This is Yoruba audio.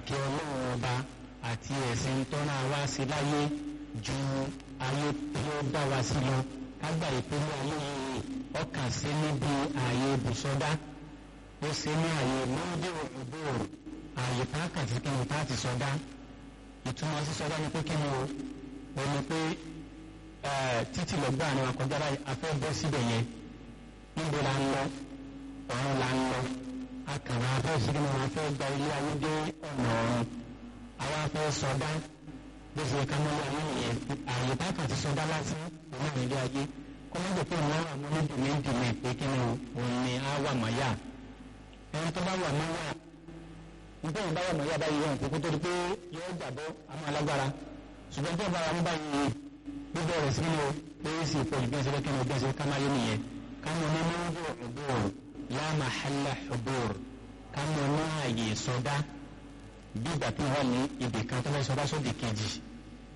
pàtàkì ọlọ́run ọba àti ẹ̀sìn tọ́ra wá sí láyé ju ayé tí ó dá wa sí lọ kágbà ìpínlẹ̀ ayé yìí ọkàn sí níbi ààyè ibùsọ̀dá ó sì ní ààyè lóde òbòrò ààyè pákàtí kí ni táàtì sọdá ìtumọ̀ sí sọdá ni pé kí ni o ó ní pé títí lọ́gbà ni wọn kọjá báyìí afẹ́ bọ́ síbẹ̀ yẹn níbo la ń lọ ọ̀run la ń lọ akàrà afẹ́ sí kí ni wọn fẹ́ gba ilé ayé dé ọ̀nà ọ̀run àwa fẹ́ sọdá bó ṣe ká mọ́lẹ̀ ayé nìyẹn ààyè pákàtí sọdá lásán òun náà nílé ayé kọ́mọ́dé pé wọ́n wà mọ́ ní dìmẹ́ǹdìmẹ́ pé kí ni òun ni á wà mọ́ yá ẹni tó bá wà mọ́ yá nígbà yìí bá wà mọ́ yá báyìí wọn kókó tó di pé yóò jàbọ́ àmọ́ alágbára ṣùgbọ́n tó bá wà mọ́ báyìí gbogbo rẹ̀ sí ni pé sì pọ̀ jù bẹ́ẹ̀ sẹ́lẹ̀ kí ni bẹ́ẹ̀ sẹ́lẹ̀ ká máa yé nìyẹn ká mọ̀ ní mọ́wọ́ ọ̀bọ̀r la mahalla ọ̀bọ̀r ká mọ̀ ní ààyè sọdá bí ìgbà tí wọ́n ní ibì kan tó fẹ́ sọdá sódì kejì